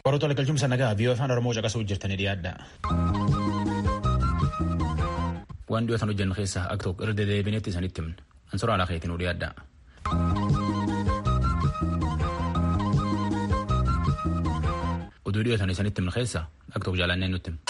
Qoratoota galchumsa nagaa viiyoo afaan Oromoo caqasuu jirtanii dhiyaadha. Waan dhiyootaan hojjennu keessaa akka tokko irra dedeebineetti isinitti himna. Ansura alaa keetiin nu dhiyaadha. Oduu dhiyootaan isinitti himna keessaa akka tokko jaalannee nutti himna.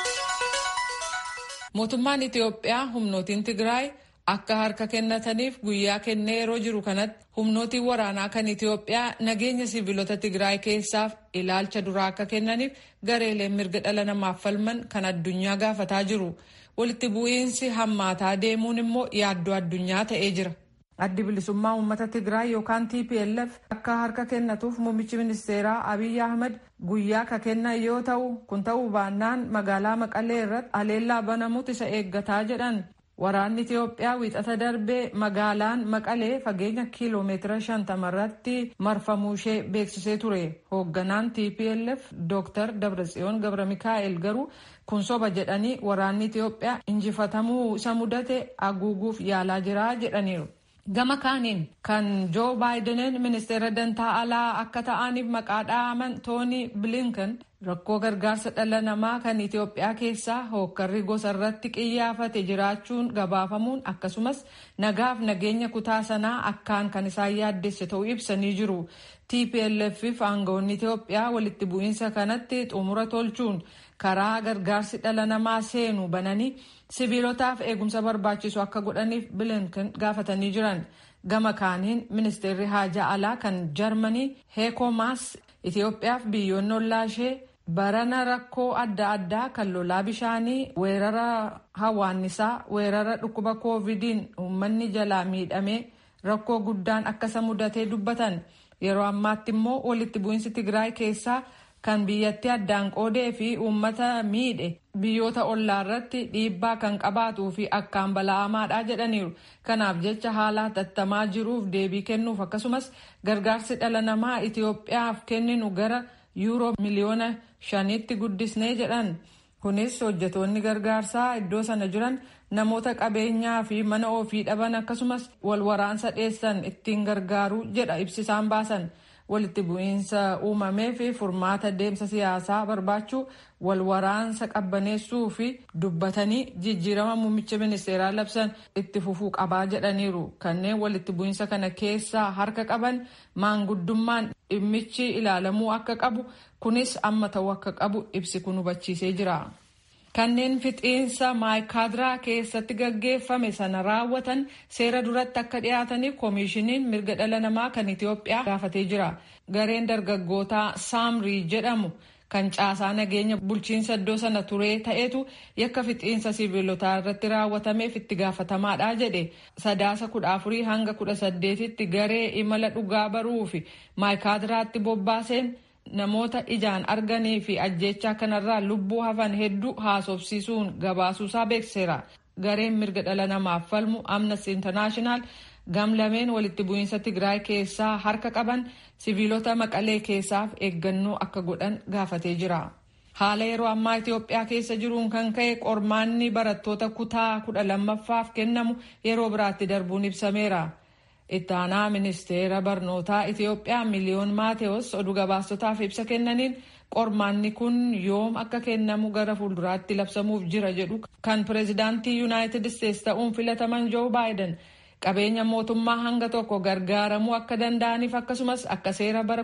Mootummaan Itiyoophiyaa humnootiin Tigraay akka harka kennataniif guyyaa kennee yeroo jiru kanatti humnootiin waraanaa kan Itiyoophiyaa nageenya siviilota Tigraay keessaaf ilaalcha duraa akka kennaniif gareeleen mirga dhala namaaf falman kan addunyaa gaafataa jiru. Walitti bu'iinsi hammaataa deemuun immoo yaaddoo addunyaa ta'ee jira. Addi bilisummaa uummata Tigraay yookaan TPLF akka harka kennatuuf muummichi ministeeraa Abiy Ahmed guyyaa ka kennan yoo ta'u kun ta'uu baannaan magaalaa Maqalee irratti haleellaa banamutu isa eeggataa jedhan. Waraanni Itiyoophiyaa wiixata darbee magaalaan Maqalee fageenya kiiloomeetira shantama irratti marfamuu ishee beeksisee ture. Hoogganaan TPLF Dr. Dabratsiyoon Gabra Mikaa'el garuu kun soba jedhanii waraanni Itiyoophiyaa injifatamuu isa mudate haguuguuf yaalaa jira jedhaniiru. Gama kaaniin kan Joo Baayideniin ministeera dantaa alaa akka ta'aniif maqaa dha'aman Tooni Bilinkan rakkoo gargaarsa dhala namaa kan Itiyoophiyaa keessaa hookkarri gosa irratti qiyyaafate jiraachuun gabaafamuun akkasumas nagaaf nageenya kutaa sanaa akkaan kan isaan yaaddesse ta'uu ibsanii jiru. TPLF fi aangawoonni Itiyoophiyaa walitti bu'iinsa kanatti xumura tolchuun karaa gargaarsi dhala namaa seenu bananii siviilotaaf eegumsa barbaachisu akka godhaniif bilinkan gaafatanii jiran. Gama kaaniin ministeerri haajaa alaa kan Jarmanii Heeko Maas Itiyoophiyaaf biyyoonni ollaa ishee barana rakkoo adda addaa kan lolaa bishaanii weerara hawaannisaa weerara dhukkuba koovidiin uummanni jalaa miidhamee rakkoo guddaan akkasa mudatee dubbatan yeroo ammaatti immoo walitti bu'iinsi tigraay keessaa kan biyyatti addaan qoodee fi uummata miidhe biyyoota ollaa irratti dhiibbaa kan qabaatuu fi akkaan bala'amaadha jedhaniiru kanaaf jecha haala hatattamaa jiruuf deebii kennuuf akkasumas gargaarsi dhala namaa itiyoophiyaaf kenninu gara yuuroo miliyoona shanitti guddisnee jedhan kunis hojjetoonni gargaarsaa iddoo sana jiran namoota qabeenyaa fi mana ofii dhaban akkasumas wal waraansa dheessan ittiin gargaaruu jedha ibsisaan baasan walitti bu'iinsa uumamee fi furmaata deemsa siyaasaa barbaachuu wal waraansa qabbaneessuu fi dubbatanii jijjiirama muummicha ministeeraa labsan itti fufuu qabaa jedhaniiru kanneen walitti bu'iinsa kana keessaa harka qaban maanguddummaan dhimmichi ilaalamuu akka qabu kunis amma ta'uu akka qabu ibsi kun hubachiisee jira. kanneen fixiinsa maayikaadiraa keessatti gaggeeffame sana raawwatan seera duratti akka dhiyaataniif koomishiniin mirga dhala namaa kan itiyoophiyaa gaafatee jira gareen dargaggootaa saamrii jedhamu kan caasaa nageenya bulchiinsa iddoo sana turee ta'etu yakka fixiinsa siviilotaa irratti raawwatameef itti gaafatamaadha jedhe sadaasa kudha afurii hanga kudha saddeetitti garee imala dhugaa baruu fi maayikaadiraatti bobbaaseen namoota ijaan arganii fi ajjechaa kanarraa lubbuu hafan hedduu haasofsiisuun gabaasuusaa beekseera. Gareen mirga dhala namaaf falmu Amnesty International gamlameen walitti bu'iinsa Tigraay keessaa harka qaban siviilota maqalee keessaaf eeggannoo akka godhan gaafatee jira. Haala yeroo ammaa Itiyoophiyaa keessa jiruun kan ka'e qormaanni barattoota kutaa kudha lammaffaaf kennamu yeroo biraatti darbuun ibsameera. itti aanaa ministeera barnootaa Itiyoophiyaa miliyoon Maateewos oduu gabaastotaaf ibsa kennaniin qormaanni kun yoom akka kennamu gara fuulduraatti labsamuuf jira jedhu kan pireezidaantii yuunaayitid isteetsi ta'uun filataman joo baayiden qabeenya mootummaa hanga tokko gargaaramuu akka danda'aniif akkasumas akka seera bara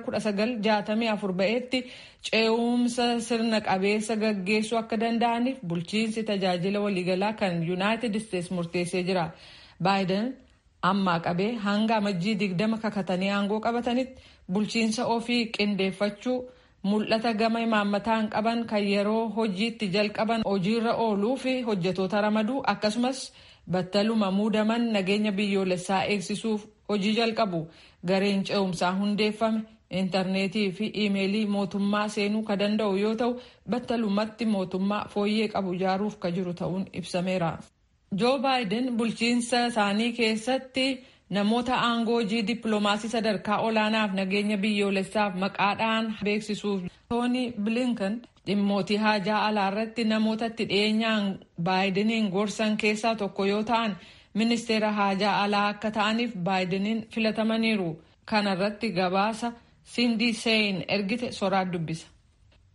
1964 ba'eetti ce'umsa sirna qabeessa gaggeessuu akka danda'aniif bulchiinsi tajaajila waliigalaa kan yuunaayitid isteetsi murteessee jira baayiden ammaa qabee hanga amajjii digdama kakatanii aangoo qabatanitti bulchiinsa ofii qindeeffachuu mul'ata gama imaammataan qaban kan yeroo hojiitti jalqaban hojiirra ooluu fi hojjetoota ramaduu akkasumas battaluma muudaman nageenya biyyoolessaa eegsisuuf hojii jalqabu gareen ce'umsaa hundeeffame intarneetii fi iimeelii mootummaa seenuu ka danda'u yoo ta'u battalumatti mootummaa fooyyee qabu ijaaruuf ka jiru ta'uun ibsameera. joo baayiden bulchiinsa isaanii keessatti namoota aangoo hojii dippiloomaasii sadarkaa olaanaaf nageenya biyyoolessaaf maqaadhaan beeksisuuf tooni bilinkan dhimmootii haajaa alaa irratti namoota itti dhiyeenyaan baayideniin gorsan keessaa tokko yoo ta'an ministeera haajaa alaa akka ta'aniif baayideniin filatamaniiru kana irratti gabaasa sindii seeyin ergite soraat dubbisa.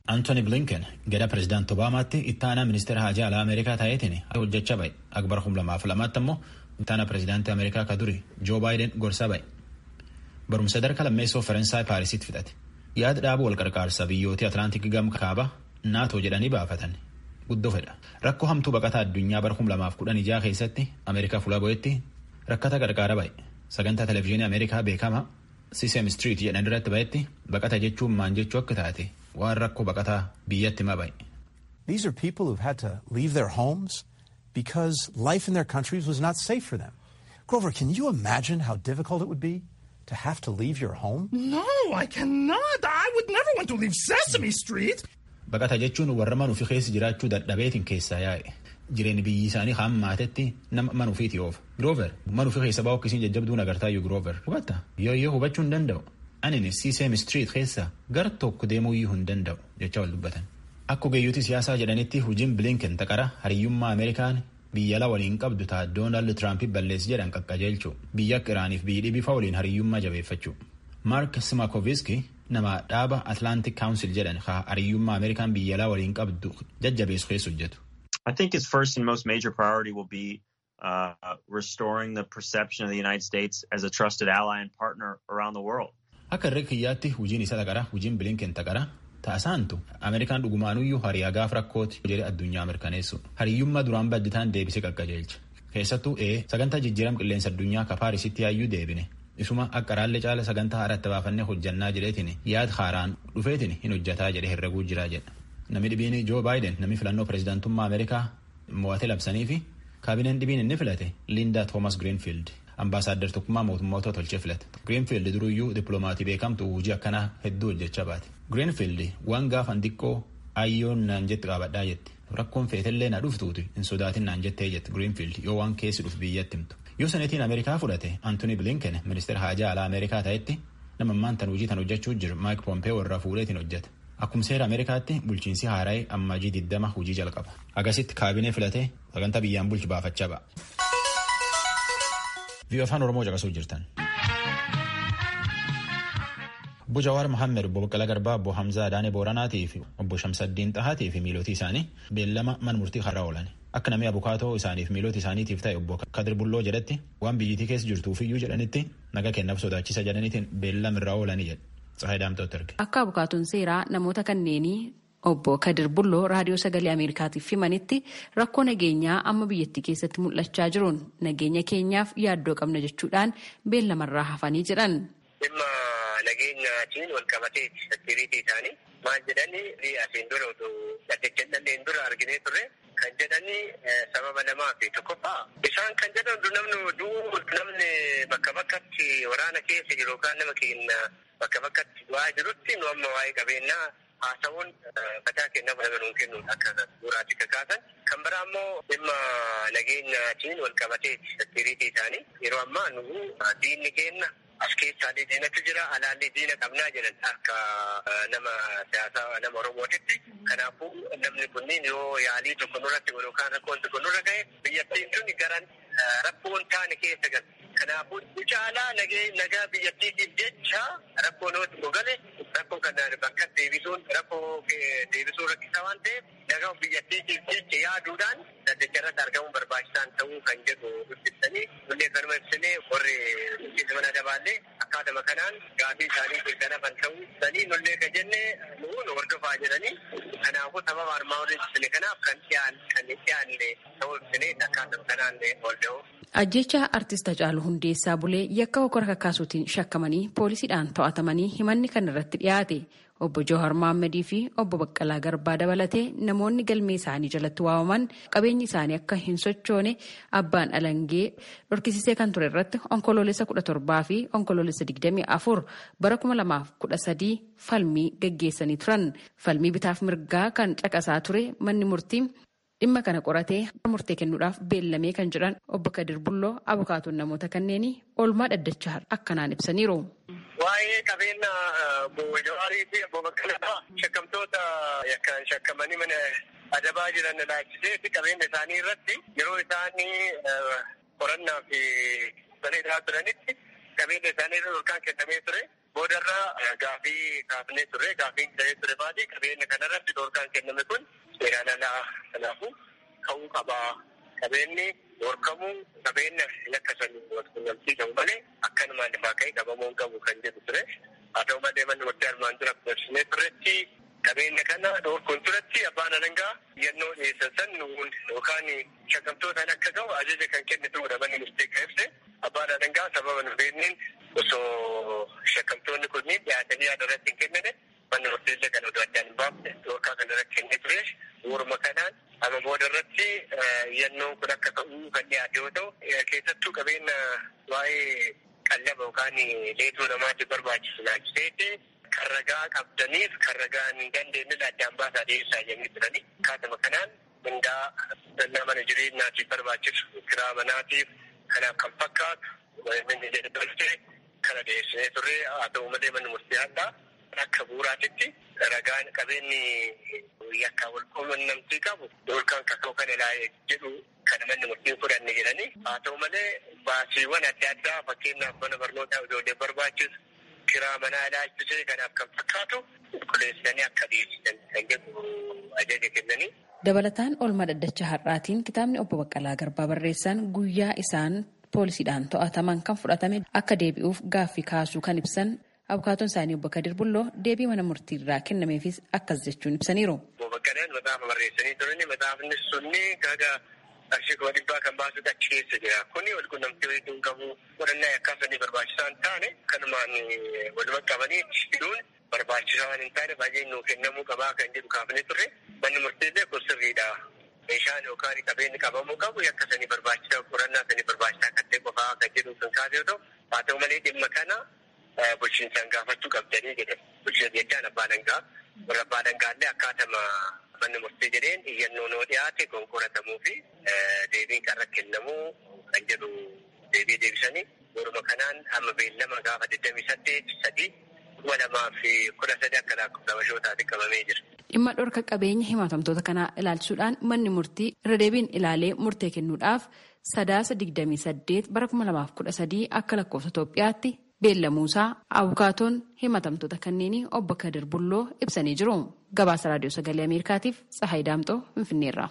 Antoni Blinken gada pirezidaanti Obaamaatti ittaanaa ministeera haajaa alaa Ameerikaa ta'eetiin hojjechaa ba'e. Akbar kum lamaaf lamaatti ammoo ittaanaa pirezidaantii Ameerikaa ka duri Joo Baayiden gorsaa ba'e. Barumsa darka lammeessoo Faransaay Paarisitti fixate. Yaada dhaabuu wal qarqaarsa biyyoota Atlaantik gam kaaba naatoo jedhanii baafatan. Guddoo fedha. Rakkoo hamtuu baqataa addunyaa bara kum lamaaf kudhan ijaa keessatti Ameerikaa fuula bo'etti rakkata qarqaara ba'e. Sagantaa televezyiinii Ameerikaa beekama Sisem Street jedhan irratti ba'etti baqata jechuun maan jechuu akka taate waan rakkoo baqataa biyyatti hima ba'e. These are people who've had to leave their homes because life in their countries was not safe for them. Grover, can you imagine how difficult it would be to have to leave your home? No, I cannot. I would never want to leave Sesame Street. Baqata jechuun warra manuufi keessa jiraachuu dadhabeetiin keessaa yaa'e. Jireenyi biyyi isaanii hammaatetti nama manuufiiti oofa. Giroover manuufi keessa baa'u akkasiin jajjabduun agartaayyuu Giroover. Hubatta yoo yoo hubachuu hin danda'u. Ani Sisem Street keessa gara tokko deemuuyyuu hin danda'u jecha wal dubbatan. Akka ogeeyyooti siyaasaa jedhanitti hojiin Blinken taqara hariyyummaa Ameerikaan biyya ala waliin qabdu ta'a Doonaald Tiraamp balleessi jedhan qaqqajeelchu biyya akka Iraaniif biyyi dhibifa waliin hariyyummaa jabeeffachuu. Mark Simakoviski nama dhaaba Atlantic Council jedhan haa hariyyummaa Ameerikaan biyya alaa waliin qabdu jajjabeessu keessa hojjetu. I think its first and most major priority will be uh, restoring the perception of the United States as a trusted ally and partner around the world. Akka irra kiyyaatti hojiin isa taqara hojiin Blinken taqara ta'asaantu Ameerikaan dhugumaanuyyuu hariyaa gaaf rakkooti jedhe addunyaa mirkaneessu hariyyummaa duraan badditaan deebisee qaqqajeelcha keessattuu ee sagantaa jijjiiram qilleensa addunyaa ka paarisitti yaayyuu deebine isuma akka raallee caala sagantaa haadhaatti baafannee hojjannaa jedheetiin yaad haaraan dhufeetiin hin hojjataa jedhe herreguu jiraa jedha namni dhibiin joo baayiden namni filannoo pirezidaantummaa ameerikaa mo'ate labsanii fi kaabineen dhibiin inni filate liindaa toomas giriinfiild ambaasaaddar tokkummaa mootummoota tolchee filate giriinfiild duruyyuu dippiloomatii beekamtu hojii akkanaa hedduu hojjechaa baate giriinfiild waan gaafan xiqqoo ayyoon naan jetti qaabadhaa jetti rakkoon feetellee na dhuftuuti hin sodaatin naan jettee jetti giriinfiild yoo waan keessi dhuf biyyatti himtu yoo seneetiin ameerikaa fudhate antoni bilinken ministeera haajaa alaa ameerikaa ta'etti nama ammaan tan hojii tan hojjechuu jiru maayik poompee warra fuudheetiin hojjeta akkuma seera ameerikaatti bulchiinsi haaraa'ee ammajii diddama hojii jalqaba agasitti kaabinee filatee sagantaa biyyaan bulchu baafachaa ba'a. Vii'oo afaan Oromoo caqasuu jirtan. Obbo Jawaar Mohammed, Obbo Baqqalaa Garbaa, Obbo Hamzaa Adaanee Booranaatii fi Obbo Shamsaddiin Xahaatii fi miilootii isaanii beellama mana murtii har'a oolan. Akka namni abukaatoo isaaniif miiloota isaaniitiif ta'e Obbo Kadir Bulloo jedhetti waan biyyittii keessa jirtuufiyyuu jedhanitti naga kennaaf sodaachisa jedhaniitiin beellama irraa oolanii jedhe. Tsahaay Daamtooti erge. Akka abukaatoon seeraa namoota kanneenii obbo Kadir Bulloo raadiyoo sagalee Ameerikaatiif himanitti rakkoo nageenyaa amma biyyattii keessatti mul'achaa jiruun nageenya keenyaaf yaaddoo qabna jechuudhaan beellamarraa hafanii jedhan. Dhimma nageenyaatiin wal qabatee seekiriitii isaanii maal jedhanii asiin dura otoo dhaddachan dhalleen dura arginee turre kan jedhanii sababa lamaa fi tokkoffaa isaan kan jedhan namni du'uu namni bakka bakkatti waraana keessa jiru yookaan nama keenya bakka bakkatti du'aa jirutti nu amma waa'ee qabeenyaa haasawuun mataa kennaaf nama nuun kennuun akka suuraatii kakaasan kan biraa immoo dhimma nageenyaatiin wal qabatee seekiriitii isaanii yeroo ammaa nu diinni keenya as keessaallee diinatu jira alaallee diina qabnaa jedhan akka nama siyaasaa nama oromootitti kanaafuu namni kunniin yoo yaalii tokko nurratti godhu yookaan rakkoon tokko nurra ga'e biyyattiin tun garan rakkoon taane keessa galu. Kanaafuu caalaa nagaa biyyattiitiif jecha rakkoo namatti gogale rakkoo kanaan bakka deebisuun rakkoo deebisuu rakkisaa waan ta'eef nagaa biyyattiitiif jecha yaaduudhaan daddacha irratti argamuun barbaachisaan ta'uu kan jedhu dubbisanii nullee kanuma ibsinee warri mana dabaallee akkaatuma kanaan gaafii isaanii mirkanafan ta'uu sanii nullee ka jenne nuun hordofaa jedhanii kanaafuu sababa armaa olii ibsine kanaaf kan dhiyaan kan dhiyaanne ta'uu ibsinee akkaatuma kanaan hordofuu. Ajjecha artist Hacaaluu Hundeessaa Bulee yakka hokkora kakkaasuutiin shakkamanii poolisiidhaan to'atamanii himanni kan irratti dhiyaate obbo Jawhar Mohammadii fi obbo Baqqalaa Garbaa dabalatee namoonni galmee isaanii jalatti waamaman qabeenyi isaanii akka hin sochoone abbaan alangee dhorkisisee kan ture irratti onkoloolessa kudha torbaa fi onkoloolessa digdamii afur bara kuma lamaaf kudha sadii falmii gaggeessanii turan falmii bitaaf mirgaa kan caqasaa ture manni murtii. dhimma kana qoratee murtee kennuudhaaf beellamee kan jedhan obbo Kadir Bulloo abukaatoon namoota kanneenii oolmaa dhaddachaa akkanaan ibsaniiru. Waa'ee qabeenya obbo Jawaarii fi obbo Baqqalaa shakkamtoota yakkaan shakkamanii mana adabaa jiran laachisee fi qabeenya isaanii irratti yeroo isaanii qorannaa fi saneedaa turanitti qabeenya isaanii irra yookaan kennamee ture. Boodarraa gaafii kaafnee turre gaafiin ta'ee ture baadii qabeenya kanarratti dhorkaan kenname kun seeraan alaa kanaafuu ka'uu qabaa. Qabeenyi dhorkamuu qabeenya yakka sanii walqunnamsiisamu malee akkanumaan lafaa ka'ee qabamuu hin qabu kan jedhu ture. Haa ta'u malee manni murtee armaan dura dabarsinee turetti qabeenya kana dhorkuun turetti abbaan alangaa yennoo dhiyeessan san nuun yookaan shakkamtootaan akka ga'u ajaja kan kenne ta'udha manni murtee kan ibse abbaan alangaa sababa nu beekniin osoo shakkamtoonni kunniin dhiyaatanii yaada irratti hin kennine manni murteessa kan oduu addaan hin baafne dhorkaa kana irratti kennee ture warma kanaan amma booda irratti yennoon kun akka ta'uu kan dhiyaate yoo ta'u keessattuu qabeenya waa'ee qallaba yookaan leetuu namaatti barbaachisu laachiseeti kan ragaa qabdaniif kan ragaa hin dandeenye addaan baasaa dhiyeessaa jennee turani. Kaatuma kanaan mindaa dannaa mana jireenyaatiif barbaachisu kiraa manaatiif kanaaf kan fakkaatu manni jedhamte kana dhiyeessinee turre haa ta'u malee manni murtee addaa akka bu'uuraatitti ragaan qabeenyi yakka wal quunnamtii qabu yookaan kakoo kan ilaalee jedhu kan manni murtiin fudhanne jedhanii haa ta'u malee baasiiwwan adda addaa fakkeenyaaf mana barnootaa ijoollee barbaachisu kiraa manaa ilaalchisee kanaaf kan fakkaatu qulqulleessanii akka dhiyeessan kan jedhu ajaja kennanii. Dabalataan oolmaa dhaddacha har'aatiin kitaabni obbo Baqqalaa Garbaa barreessan guyyaa isaan poolisiidhaan to'ataman kan fudhatame akka deebi'uuf gaaffii kaasuu kan ibsan abukaatoon isaanii obbo Kadir Bulloo deebii mana murtii irraa kennameefis akkas jechuun ibsaniiru. Obbo Baqqalaan maxaafa barreessanii turani maxaafni sunni kaga qarshii kuma dhibbaa kan baasutu achi keessa jira. Kuni wal qunnamtii waliin qabu qorannaa yakkaasanii barbaachisaa hin taane kanumaan wal qabanii hidhuun barbaachisaa waan hin taane baay'ee nuu kennamuu qabaa kan jedhu kaafnee turre manni murtiillee kun sirriidha. Meeshaan yookaan qabeenyi qabamuu qabu yakka sanii barbaachisaa qorannaa sanii barbaachisaa kan ta'e qofaa kan jedhu kan kaase yoo ta'u haa ta'u malee dhimma kana bulchiinsaan gaafachuu qabdanii jedhe bulchiinsa jechaan abbaa dangaa warra abbaa dangaallee akkaatama manni murtee jedheen iyyannoo noo dhiyaate kun qoratamuu fi deebiin qarra kennamuu kan jedhu deebii deebisanii waruma kanaan amma beellama gaafa 28 sadii kuma lamaa fi kudha sadi akka lakkoofsa qabamee jira. Dhimma dhorka qabeenya himatamtoota kanaa ilaalchisuudhaan manni murtii irra deebiin ilaalee murtee kennuudhaaf sadaasa 28 bara 2013 akka lakkoofsa Itoophiyaatti beellamuusaa abukaatoon himatamtoota kanneenii obbo Kadir Bulloo ibsanii jiru. Gabaasa Raadiyoo Sagalee Ameerikaatiif Tsahaay Daamxoo Finfinneerraa.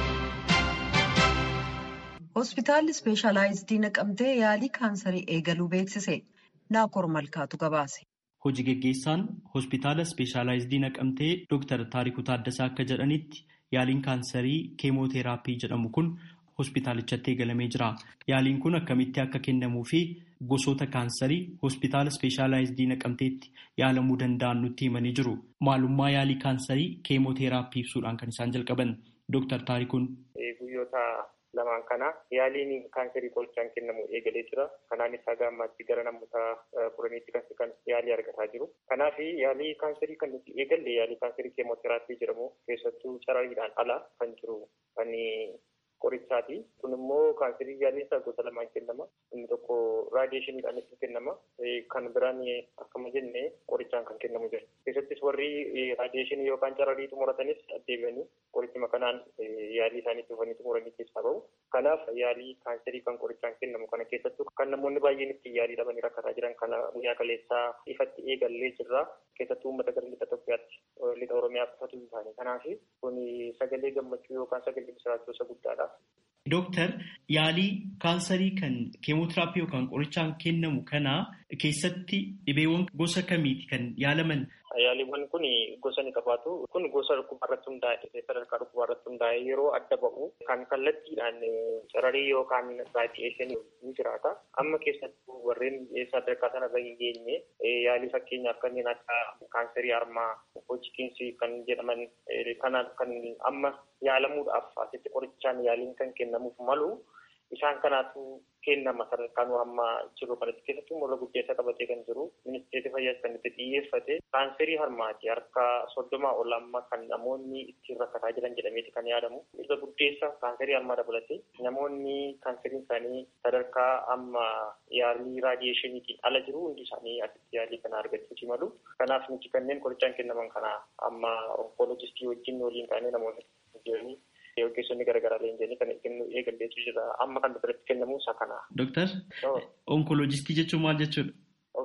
Hospitaalli ispeeshaalaayizidii naqamtee yaalii kaansarii eegaluu beeksise. Naakoor Malkaatu gabaase. Hojii geggeessaan hospitaala ispeeshaalaayizidii naqamtee Dr. Taarikuu Taaddasaa akka jedhanitti yaaliin kaansarii keemooteraappii jedhamu kun hospitaalichatti eegalamee jira. Yaaliin kun akkamitti akka kennamuu fi gosoota kaansarii hospitaala ispeeshaalaayizidii naqamteetti yaalamuu danda'an nutti himanii jiru. Maalummaa yaalii kaansarii keemooteraappii ibsuudhaan kan isaan jalqaban Dr. Taarikuun. Guyyoota lamaan kana yaaliin kaansarii qorichaan kennamu eegalee jira. Kanaanis haga ammaatti gara namoota kudhaniitti kan yaalii argataa jiru. Kanaaf yaalii kaansarii kan nuti eegalle yaalii kaansarii keemooteraappii jedhamu keessattuu carariidhaan ala kan jiru kan qorichaati. Kun immoo kaansarii yaaliin isaa gosa lamaan kennama. Inni tokko raadiyeeshiniidhaan itti kennama. Kan biraan akkuma jenne qorichaan kan kennamu jira. Keessattis warri raadiyeeshinii yookaan cararii xumuratanis deebi'anii qorichuma kanaan yaalii isaanii dhufanii xumuranii keessaa bahu. Kanaaf yaalii kaansarii kan qorichaan kennamu kana keessattuu kan namoonni baay'een itti yaalii dhabanii rakkataa jiran kana guyyaa kaleessaa ifatti eegallee jirra. Keessattuu uummata gara lixa Itoophiyaatti lixa Oromiyaa qofatu hin taane. Kanaaf kun sagalee gammachuu yookaan sagalee bisiraachuu isa guddaadha. Dooktar yaalii kaansarii kan keemootiraappii yookaan qorichaan kennamu kana keessatti dhibeewwan gosa kamiiti kan yaalaman? Yaaliiwwan kun gosa ni qabaatu. Kun gosa dhukkubaa irratti hundaa'e sadarkaa dhukkubaa irratti hundaa'e yeroo adda ba'u kan kallattiidhaan cararii yookaan raadiyeeshinii ni jiraata. Amma keessattuu warreen sadarkaa sanarra hin geenye yaalii fakkeenyaaf kanneen akka kaansarii harmaa, hojikiinsi kan jedhaman kanaaf kan amma yaalamuudhaaf asitti qorichaan yaaliin kan kennamuuf malu isaan kanaatu kennama sadarkaan hamma jiru kanatti keessattuu morra guddeessa qabatee kan jiru ministeerri fayyaa kan itti xiyyeeffate kaanserii harmaati harka soddomaa ol amma kan namoonni ittiin rakkataa jiran jedhameeti kan yaadamu irra guddeessa kaanserii harmaa dabalate namoonni kaanseriin isaanii sadarkaa amma yaalii raadiyeeshiniitiin ala jiru hundi isaanii asitti yaalii kana argachuuti malu kanaaf nuti kanneen qorichaan kennaman kana amma onkoolojistii wajjin waliin kaanee namoota jiranii ogeessonni garaagaraa leenjanii kan kennu eegalleetu jira amma kan biratti kennamu isa kana. Dooktar onkoloojistii jechuun maal jechuudha?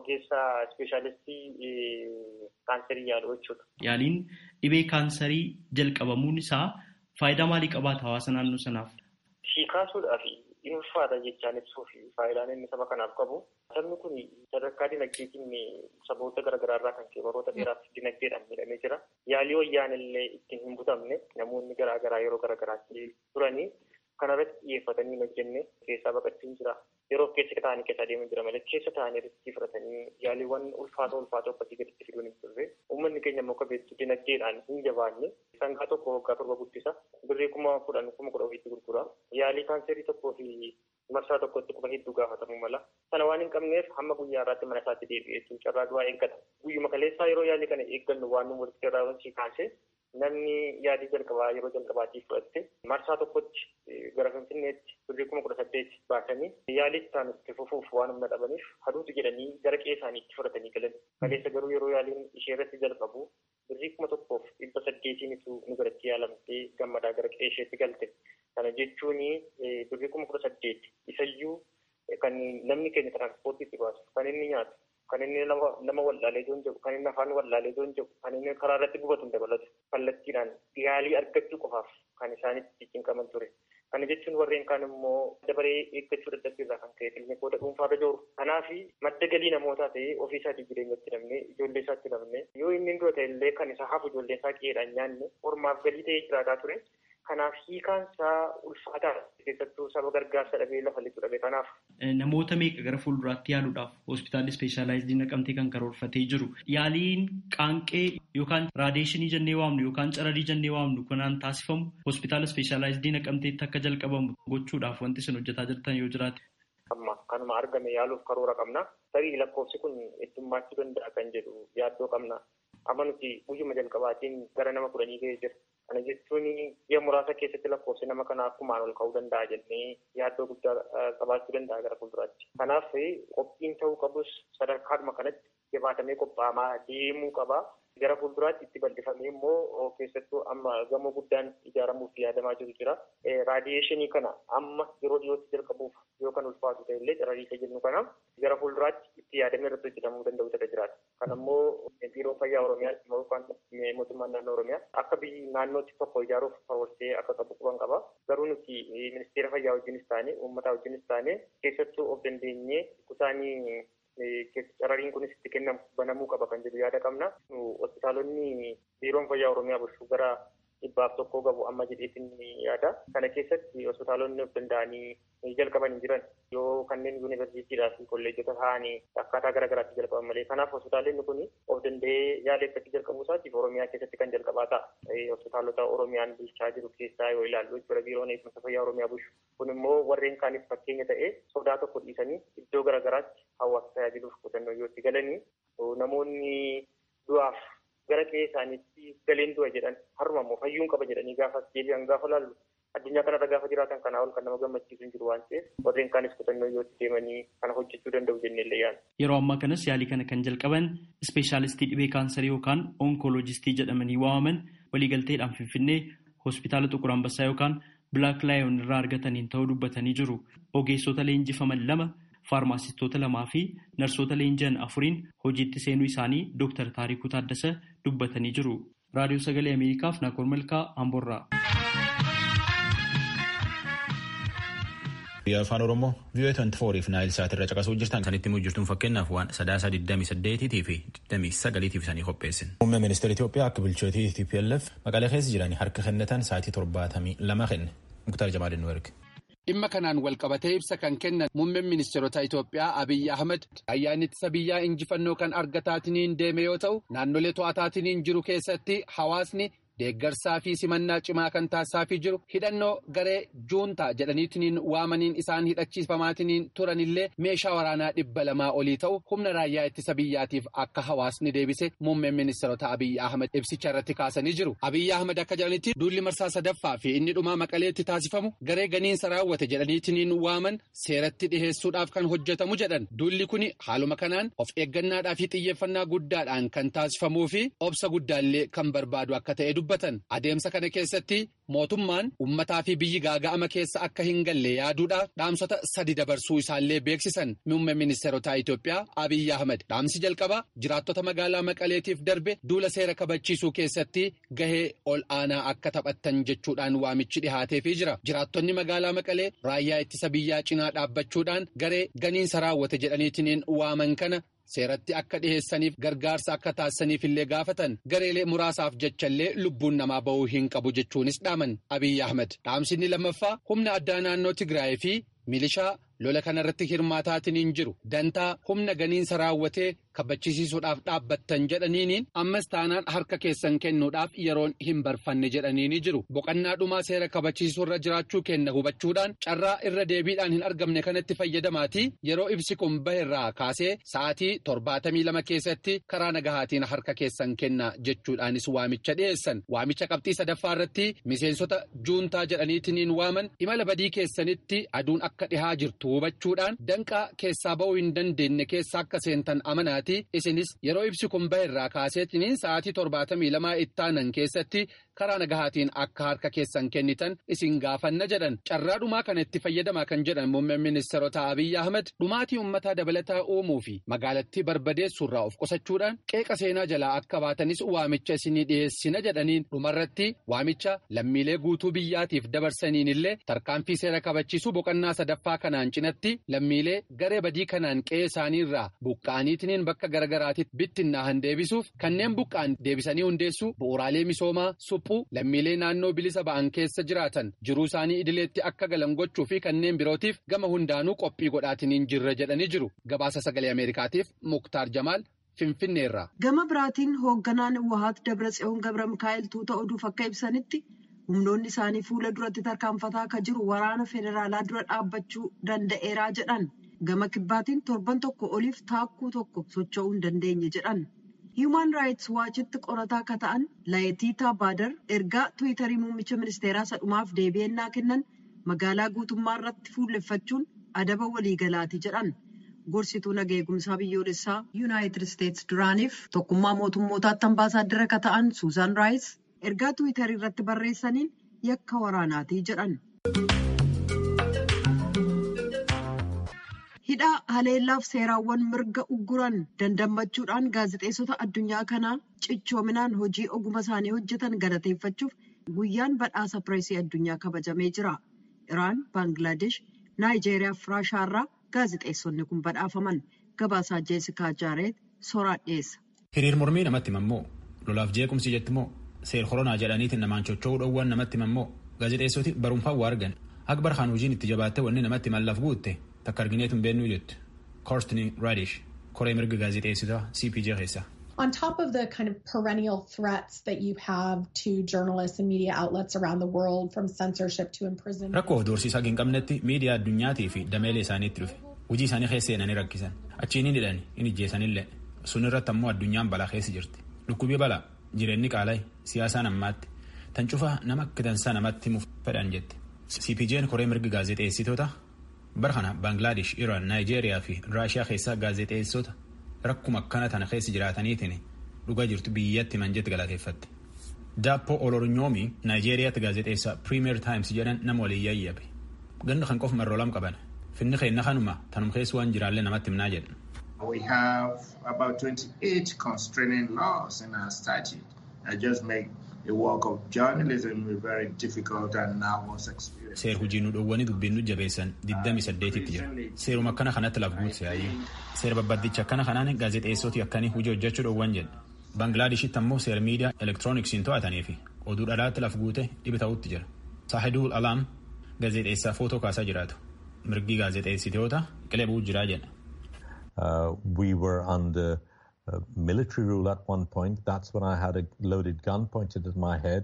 ogeessa ispeeshaalistii kaanserii yaalu jechuudha. Yaaliin dhibee kaanserii jalqabamuun isaa faayidaa maalii qabaata hawaasa naannoo sanaaf? Si kaasuudhaaf dhuunfaadha jechaan ibsuuf faayidaan inni saba kanaaf qabu. Sabni kun sadarkaa dinagdeetiin saboota garaagaraa irraa kan ka'e baroota dheeraaf dinagdeedhaan miidhamee jira. Yaalii wayyaan illee ittiin hin butamne namoonni garaagaraa yeroo garaagaraatti turanii kanarratti xiyyeeffatanii hojjenne keessaa baqachuun jira. Yeroo keessa ta'anii keessa adeemaa jira malee keessa ta'anii irratti fudhatanii yaaliiwwan ulfaatoo ulfaatoo akkasii gaditti fiduun hin turre. Uummanni keenya immoo akka beektu dinagdeedhaan hin jabaanne sangaa tokko waggaa torba guddisa. Birrii kuma kudhan kuma kudha ofiitti gurgura. Yaalii kaanserii tokkoo fi marsaa tokkotti quba hedduu gaafatamuu mala. Sana waan hin qabneef hamma guyyaa irraatti mana isaatti deebi'ee jechuun carraa du'aa eeggata. Guyyuma kaleessaa yeroo yaalii kana eeggannu waan nu walitti irraa wanti kaasee namni yaalii jalqabaa yeroo jalqabaatiif fudhatte marsaa tokkotti gara finfinneetti birrii kuma kudha saddeet baasanii yaalii isaan itti fufuuf waan humna dhabaniif haduutu jedhanii gara qe'ee isaaniitti fudhatanii galan. Kaleessa garuu yeroo yaaliin ishee irratti jalqabu birrii kuma tokkoof dhibba saddeetiinitu nu biratti yaalamtee gammadaa gara qe'ee isheetti galte. Kana jechuun birrii kuma kudha saddeet isayyuu kan namni keenya tiranspoortiitti baasu kan inni nyaatu kan inni nama wallaalee joon jedhu kan inni afaan wallaalee joon jedhu kan inni karaa irratti gubatu hin dabalatu kallattiidhaan yaalii argachuu qofaaf kan isaanitti cinqaman ture. Kana jechuun warreen kaan immoo dabaree eeggachuu dadhabbii irraa kan ka'e kiliinikoota dhuunfaarra jiru. Kanaaf madda galii namootaa ta'ee ofii isaatii jireenyatti namne ijoollee isaatti namne yoo inni dura ta'e illee kan isa hafu ijoollee isaa qe'eedhaan nyaanne ormaaf galii ta'ee jiraataa ture. Kanaaf hiikaan isaa ulfaataa keessattuu saba gargaarsa dhabee lafa lixu dhabe kanaaf. Namoota meeqa gara fuulduraatti yaaluudhaaf hospitaalli ispeeshaalaayizii naqamtee kan karoorfatee jiru. Yaaliin qaanqee yookaan raadeeshinii jennee waamnu yookaan cararii jennee waamnu kanaan taasifamu hospitaala ispeeshaalaayizii naqamteetti akka jalqabamu gochuudhaaf wanti isin hojjetaa jirtan yoo jiraate. Amma kanuma argame yaaluuf karoora qabna. Tarii lakkoofsi kun heddummaachuu danda'a kan jedhu yaaddoo qabna. Amma nuti guyyuma jalqabaatiin gara nama kudhanii ga'ee jira. Kana jechuun biyya muraasa keessatti lakkoofsi nama kanaa akkumaan ol ka'uu danda'a jennee yaaddoo guddaa qabaachuu danda'a gara fuulduraatti. Kanaaf qophiin ta'uu qabus sadarkaadhuma kanatti jabaatamee qophaa'amaa deemuu qaba. Gara fuulduraatti itti bal'ifamee immoo keessattuu amma gamoo guddaan ijaaramuuf yaadamaa jiru jira. Raadiyeeshinii kana amma yeroo dhiyootti jalqabuuf yoo kan ulfaatu ta'e illee carrariisa jennu kana gara fuulduraatti itti yaadamee irratti hojjetamuu danda'u ta'e jiraata. Kan ammoo biiroo fayyaa Oromiyaa yookaan mootummaan naannoo Oromiyaa akka biyyi naannootti tokko ijaaruuf karoorsee akka qabu quban qaba. Garuu nuti ministeera fayyaa wajjinis taane uummataa wajjinis taane keessattuu of dandeenyee kusaanii carrariin kunis itti kennamu banamuu qaba kan jedhu yaada qabna. Hospitaalonni biiroon fayyaa Oromiyaa bulchuu gara dhibbaaf tokkoo qabu amma jedheetiin yaada. Kana keessatti hospitaalonni of danda'anii jalqaban hin jiran yoo kanneen yuunivarsiitiidhaa fi kolleejjota ta'anii akkaataa garaa garaatti jalqaban malee. Kanaaf hospitaalonni kun of danda'ee yaala eeggachuu jalqabuu isaatiif Oromiyaa keessatti kan jalqabaa ta'a. Hospitaalota Oromiyaan bulchaa jiru keessaa yoo ilaallu jechuudha biiroon eegumsa fayyaa Oromiyaa bulchu. Kun immoo warreen kaaniif fakkeenya ta'ee sodaa tokko dhiisanii iddoo garaa garaatti hawaasa tajaajiluuf qotannoo yoo itti galanii namoonni du'aaf gara qe'ee isaaniitti galeen du'a jedhan harma immoo fayyuun qaba jedhanii gaafa deebi'an gaafa laallu addunyaa kanarra gaafa jiraatan kanaa ol kan nama gammachiisu hin jiru waan ta'eef warreen kaanis qotannoo yoo itti deemanii kana hojjechuu danda'u jennee illee yaadna. Yeroo ammaa kanas yaalii kana kan jalqaban ispeeshaalistii dhibee kaansarii yookaan onkoloojistii jedhamanii waamaman waliigalteedhaan finfinnee hospitaala Xuqur Ambassaa yookaan Bilaak Laayon irraa argataniin ta'uu dubbatanii jiru. Ogeessota leenjifaman lama faarmaasistoota lamaa fi narsoota leenji'an afuriin hojiitti seenuu isaanii Dr. Taarikuu Taaddasa dubbatanii jiru. Raadiyoo Sagalee Ameerikaaf Naakoor Malkaa Amboorraa. Biyya afaan Oromoo vii'oo 24 fi naayil sa'aatii irra caqasuu jirtan kan itti mujjirtuun fakkeenyaaf waan sadaasa 28 fi 29 isaanii qopheessin. Muummee ministeera Itoophiyaa akka bulchootii TPLF maqalee keessa jiran harka kennatan sa'aatii 72 kenne. Muktaar Jamaadin nu erge. Dhimma kanaan walqabatee ibsa kan kennan muummeen ministeerota Itoophiyaa Abiyyi Ahmed ayyaanni ittisa biyyaa injifannoo kan argataatiniin deeme yoo ta'u naannolee to'ataatiniin jiru keessatti hawaasni deeggarsaa fi simannaa cimaa kan taasisaafii jiru hidhannoo garee juuntaa jedhaniitiniin waamaniin isaan hidhachiifamaatiniin turanillee meeshaa waraanaa dhibba lamaa olii ta'u humna raayyaa ittisa biyyaatiif akka hawaasni deebise muummeen ministeerota Abiyyi Ahmed ibsicha irratti kaasanii jiru. Abiyyi Ahmed akka jedhanitti duulli marsaa sadaffaa fi inni dhumaa maqaleetti taasifamu garee ganiinsa raawwate jedhaniitiniin waaman seeratti dhiheessuudhaaf kan hojjetamu jedhan. Duulli kun haaluma kanaan of eeggannaadhaa fi xiyyeeffannaa guddaadhaan kan taasifamuu fi obsa guddaallee kan barbaadu akka ta'e dubbatan adeemsa kana keessatti mootummaan ummataa fi biyyi gaaga'ama keessa akka hin galle yaaduudhaaf dhaamsota sadi dabarsuu isaallee beeksisan muummee ministeerotaa Itoophiyaa Abiyyi Ahmed dhaamsi jalqabaa jiraattota magaalaa Maqaleetiif darbe duula seera kabachiisuu keessatti gahee ol aanaa akka taphattan jechuudhaan waamichi dhihaateefii jira jiraattonni magaalaa Maqalee raayyaa ittisa biyyaa cinaa dhaabbachuudhaan garee ganiinsa raawwate jedhaniitiin waaman kana. seeratti akka dhiheessaniif gargaarsa akka taasisaniif illee gaafatan gareelee muraasaaf jechallee lubbuun namaa ba'uu hin qabu jechuunis dhaaman abiyyi ahmed dhaamsinni lammaffaa humna addaa naannoo tigraay fi milishaa lola kanarratti hirmaataatiin hin jiru dantaa humna ganiinsa raawwatee kabachiisuudhaaf dhaabbattan jedhaniiniin ammas taanaan harka keessan kennuudhaaf yeroon hin barfanne jedhaniini jiru boqannaa dhumaa seera kabachiisuurra jiraachuu kenna hubachuudhaan carraa irra deebiidhaan hin argamne kanatti fayyadamaatii yeroo ibsi kun baherraa kaasee sa'aatii torbaatamii lama keessatti karaa nagahaatiin harka keessan kenna jechuudhaanis waamicha dhiyeessan waamicha qabxii sadaffaa irratti miseensota juuntaa jedhaniitiin waaman imala badii keessanitti aduun akka dhihaa jirtu hubachuudhaan danqaa keessaa ba'uu hin dandeenye keessa akka seentan amanaati isinis yeroo ibsi kun baherraa kaaseetiniin sa'aatii torbaatamii lamaa ittaanan keessatti karaa nagahaatiin akka harka keessan kennitan isin gaafanna jedhan carraa dhumaa kana itti fayyadamaa kan jedhan muummeen ministeerota abiyyi ahmed dhumaatii ummataa dabalataa uumuu fi magaalattii barbadeessuurraa of qusachuudhaan qeeqa seenaa jalaa akka baatanis waamicha isinii dhiyeessina jedhaniin dhumarratti waamicha lammiilee guutuu biyyaatiif dabarsaniin illee tarkaanfii seera kabachiisuu boqonnaa sadaffaa kanaan cinatti lammiilee garee badii kanaan qe'ee isaaniirraa buqqa'aniitiin bakka garagaraatitti bittinnaahan deebisuuf kanneen buqqa'an deebisanii hundeessuu bu'uuraalee misoomaa suphuu lammiilee naannoo bilisa ba'an keessa jiraatan jiruu isaanii idileetti akka galan gochuu fi kanneen birootiif gama hundaanuu qophii godhaatiniin jirra jedhanii jiru gabaasa sagalee ameerikaatiif muktaar jamaal finfinneerra. gama biraatiin hoogganaan wahaat dabratsiyoon gabra mikaa'el tuuta oduuf akka ibsanitti humnoonni isaanii fuula duratti tarkaanfataa akka jiru waraana federaalaa dura dhaabbachuu danda'eeraa jedhan gama kibbaatiin torban tokko oliif taakkuu tokko socho'uu hin dandeenye jedhan. Human Rights Watchitti qorataa akka ta'an Laayitiitaa Baadar ergaa Tiwiitarii muummicha ministeeraa sadhumaaf deebi'annaa kennan magaalaa guutummaa irratti fuulleffachuun adaba waliigalaati jedhan. Gorsituu nagaa eegumsaa biyyoolessaa Yuunaayitid Isteetsi duraaniif tokkummaa mootummootaatti ambaasaaddara akka ta'an Suuzaan Raayis ergaa Tiwiitarii irratti barreessaniin yakka waraanaati jedhan. hidhaa haleellaaf seeraawwan mirga ugguran dandammachuudhaan gaazexeessota addunyaa kanaa cichoominaan hojii oguma isaanii hojjetan galateeffachuuf guyyaan badhaasa pireesii addunyaa kabajamee jira. Iraan, Baangilaadesh, Naayijeeriyaa fi Raashaarraa gaazexeessonni kun badhaafaman gabaasaa Jeesikaa Jaareet soraa dhiyeessa. Hiriir mormii namatti himammoo lolaaf jeequmsi jettimoo seer koronaa jedhaniitiin namaan chocho'uu dhoowwan namatti himammoo gaazexeessoti barumfaan waa argan akbar kaan hojiin itti jabaatte wanni namatti mallaaf guutte takka argineetu hin beennuu jettu koortini raadish koree mirga gaazexeessitaa cpj keessa. On top of the kind of perennial threats that you have to journalists and media outlets around the world from censorship to imprisonment. Rakkoo doorsiisaa hin qabnetti miidiyaa addunyaatii fi dameelee isaaniitti dhufe hojii isaanii keessa seenanii rakkisan achiin hin hidhan hin ijjeessanillee sun irratti ammoo addunyaan balaa keessa jirti dhukkubii balaa jireenyi qaala'e siyaasaan ammaatti tan cufaa nama akka dansaa namatti himuuf fedhan jette cpj'n koree mirga gaazexeessitoota bara kana baangilaadesh iraan naayijeeriyaa fi raashiyaa keessaa gaazexeessota rakkuma akkana tana keessa jiraataniitiin dhugaa jirtu biyyatti himan jette galateeffatte. Daappo Olornyoomi Naayijeeriyaatti gaazexeessaa Premier Times jedhan nama waliin yayyabe. Ganda kan qofa marroo lam qaban. Finni keenna kanuma tanum keessa waan jiraallee namatti himnaa jedhan. We have about 28 constraining laws in our statute that just make the work of journalism a very difficult and nervous experience. Seer hojii nu dhowwanii dubbiin nu jabeessan 28tti jira. Seeruma akkana kanatti laf guutse yaayyuu. Seera babbaddicha akkana kanaan gaazexeessoti akkanii hojii hojjechuu dhowwan jedha. Baanglaadeshitti ammoo seera miidiyaa elektirooniksiin to'atanii fi oduu dhalaatti laf guute dhibi ta'utti jira. Saahidul Alaam gaazexeessaa footoo kaasaa jiraatu. Mirgi gaazexeessitoota qilee bu'uu jiraa jedha. Uh, we were under uh, military rule at one point. That's when I had a loaded gun pointed at my head.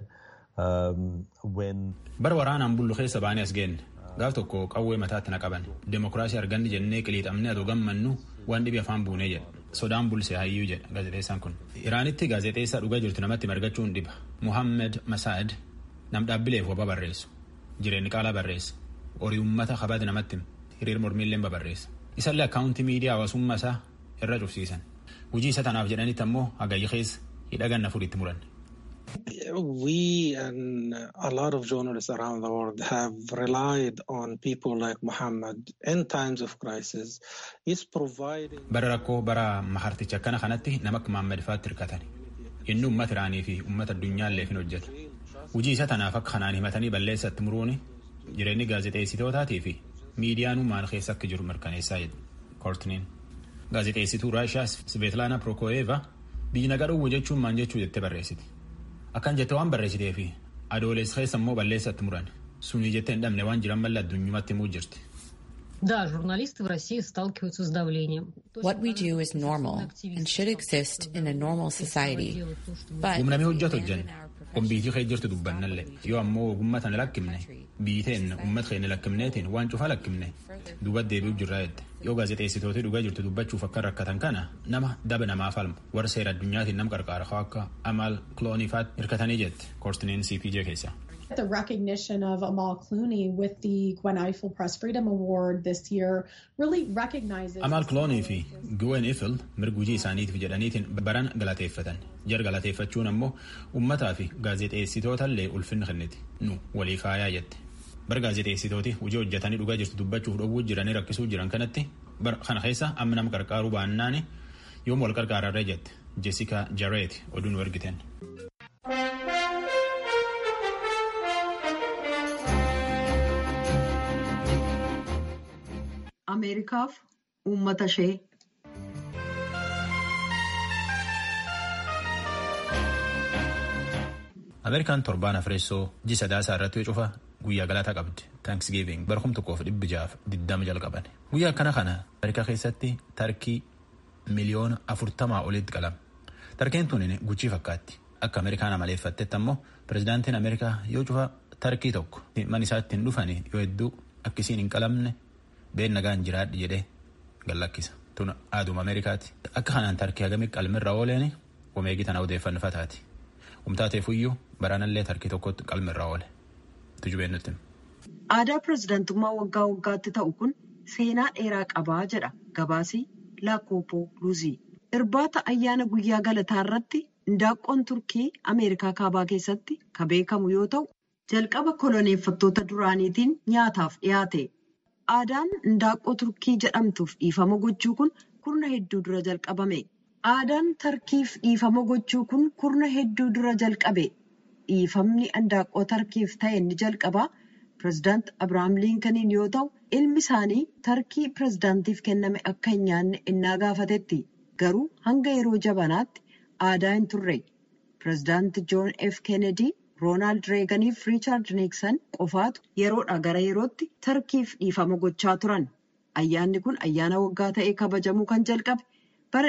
Um, when Bara waraanaan bullu keessa baanee as geenne. Gaaf tokko qawwee mataatti na qaban. Demokiraasii arganni jennee qiliixamnee adoo gammannu waan dhibi afaan buunee jedha. Sodaan bulse hayyuu jedha gaazexeessaan kun. Iraanitti gaazexeessaa dhugaa jirtu namatti margachuun dhiba. Muhammed Masaad nam dhaabbileef waba barreessu. Jireenyi qaalaa barreessa. Horii uummata kabadi namatti hiriir mormiillee babarreessa. Isallee akkaawuntii miidiyaa hawaasummaa isaa irra cufsiisan. Hojii isa tanaaf jedhanitti ammoo hagayyi keessa hidha ganna furiitti muran. We and a lot of journalists around the world have relied on people like Muhammad in times of crisis. He's providing. Bara rakkoo bara maharticha akkana kanatti nama akka Muhammad faatti hirkatan. Inni uummata Iraanii fi uummata addunyaallee hin hojjeta. Hujii isa tanaaf akka kanaan himatanii balleessatti muruuni jireenyi gaazexeessitootaatii fi miidiyaan maal keessa akka jiru mirkaneessaa jedhu. Koortiniin. Gaazexeessituu Raashiyaa Sveetlaana Prokooyeeva biyyi nagaa dhowwu jechuun maal jechuu jettee barreessiti. Akkan jettee waan barreessitee fi adoolessa keessa immoo balleessatti muran sunii jettee hin dhabne waan jiran malee addunyumatti himuu jirti. Да, журналисты в России сталкиваются с давлением. What we do is normal and should exist in a normal society. But Humnamee hojjetu hojjenna. Kombiitii kee jirtu dubbannallee yoo ammoo ogummaa tana lakkifne biiteen uummata keenya lakkifneetiin waan cufaa lakkifne duuba deebi'u jirraa jette yoo gaazexeessitooti dhugaa jirtu dubbachuuf akka rakkatan kana nama daba namaa falmu warra seera addunyaatiin nam qarqaara akka Amal Clooneyfaatti hirkatanii jette koortiniin CPJ keessa. The recognition of Amal Clooney with the Gwen Ifill Press Freedom Award this year really recognizes. Amal Clooney fi Gwen Ifill mirga hojii isaaniitiif jedhaniitiin baran galateeffatan. Jar galateeffachuun ammoo uummataa fi gaazexeessitootaallee ulfinna kenniti. Nu walii faayaa jette. Bara gaazexeessitooti hojii hojjetanii dhugaa jirtu dubbachuuf dhowwuu jiranii rakkisuu jiran kanatti bara kana keessa amma nama qarqaaruu baannaan yoom wal qarqaararree jette. Jessica Jarrett oduu nu ergiten. Ameerikaaf uummata ishee. Ameerikaan torbaan afreessoo ji sadaasaa irratti yoo cufa guyyaa galataa qabdi. Thanksgiving bara kum tokkoof dhibbi jaaf diddama jalqaban. Guyyaa akkana kana Ameerikaa keessatti tarkii miliyoona afurtamaa olitti qalama. Tarkeen tun guchii fakkaatti. Akka Ameerikaan amaleeffattetti ammoo pirezidaantiin Ameerikaa yoo cufa tarkii tokko man isaa ittiin dhufanii yoo hedduu akkisiin hin qalamne been nagaan jiraadhi jedhee gallakkisa. Tun aaduma Ameerikaati. Akka kanaan tarkii hagamii qalmirra ooleen wameegii tana odeeffannifataati. Humtaateefuyyuu baraanallee tarkii tokkotti qalmirra oole. Tujubeen nutti. Aadaa pirezidaantummaa waggaa waggaatti ta'u kun seenaa dheeraa qabaa jedha gabaasii Laakoopoo Luuzii. Irbaata ayyaana guyyaa galataa irratti indaaqqoon Turkii Ameerikaa kaabaa keessatti kan beekamu yoo ta'u jalqaba koloneeffattoota duraaniitiin nyaataaf dhiyaate. Aadaan indaaqqoo Turkii jedhamtuuf dhiifama gochuu kun kurna hedduu dura jalqabame. Aadaan tarkiif dhiifama gochuu kun kurna hedduu dura jalqabe. Dhiifamni indaaqqoo tarkiif ta'e ni jalqabaa. Pireezidaant Abiraam Liinkaniin yoo ta'u, ilmi isaanii tarkii pireezidaantiif kenname akka hin nyaanne innaa gaafatetti. Garuu hanga yeroo jabanaatti aadaa hin turre. Pireezidaant Joon F. Kennedy, Roonaald Reegan fi Riichaard Niiksan qofaatu yeroodhaa gara yerootti tarkiif dhiifama gochaa turan. Ayyaanni kun ayyaana waggaa ta'ee kabajamuu kan jalqabe bara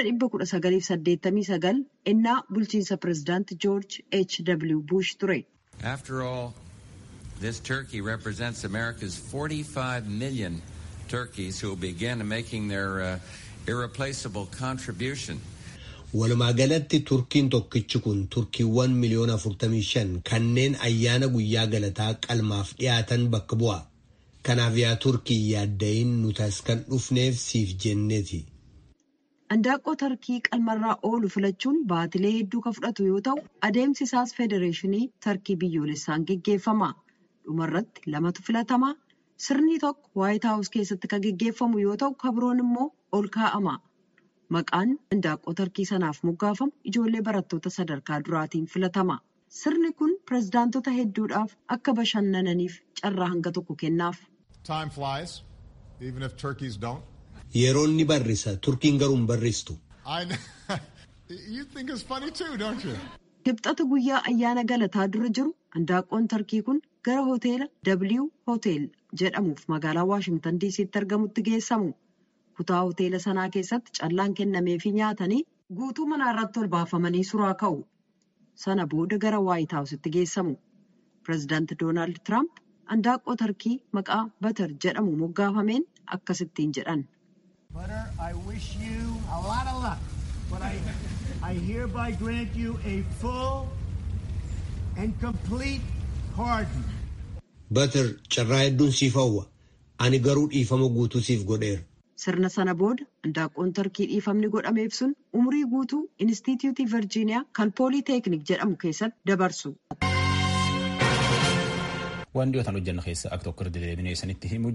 1989 innaa bulchiinsa pireezidaant Joorj H. W. Bush ture. After all, this turkey represents America's 45 million turkeys who will begin making their uh, irreplaceable contribution. Walumaa galatti turkiin tokkichi kun turkiiwwan miliyoona 45 kanneen ayyaana guyyaa galataa qalmaaf dhiyaatan bakka bu'a. Kanaaf yaa turkii yaaddayin nuti as kan dhufneef siif jenneeti. Indaaqqoo tarkii qalmarraa oolu filachuun baatilee hedduu kan fudhatu yoo ta'u adeemsi isaas federeeshinii tarkii biyyoolessaan geggeeffama. Dhumarratti lamatu filatamaa sirni tokko waayit haawus keessatti kan geggeeffamu yoo ta'u kabiroon immoo ol kaa'ama. Maqaan indaaqqoo tarkii sanaaf moggaafamu ijoollee barattoota sadarkaa duraatiin filatama. Sirni kun pireezidaantota hedduudhaaf akka bashannananiif carraa hanga tokko kennaaf. Time flies, even if turkeys don't. Yeroon ni barrisa, turkiin garuu hin barristu. I know. you think it's funny too, don't you? Kibxata guyyaa ayyaana galataa dura jiru indaaqqoon tarkii kun gara hoteela W Hotel jedhamuuf magaalaa Waashingtan DC'tti argamutti geessamu. Kutaa hoteela sanaa keessatti callaan kennameefii nyaatanii guutuu manaa irratti ol baafamanii suraa ka'u. Sana booda gara Waayit Haawusitti geessamu. Pireezidaanti Doonaald Tiraamp indaaqqoo tarkii maqaa Batar jedhamu moggaafameen akkasittiin jedhan. Butter, I wish you a lot of luck, but I, I hereby grant you a full and complete pardon. Batar carraa hedduun siif hawwa. Ani garuu dhiifama guutuu siif godheera. Sirna sana booda handaaqqoon tarkii dhiifamni godhameef sun umurii guutuu Inistituutii Virjiiniyaa kan Pooliiteeknik jedhamu keessatti dabarsu. Waan dhiyootaan hojjennu keessa akka tokko irra deebiinee isinitti himuu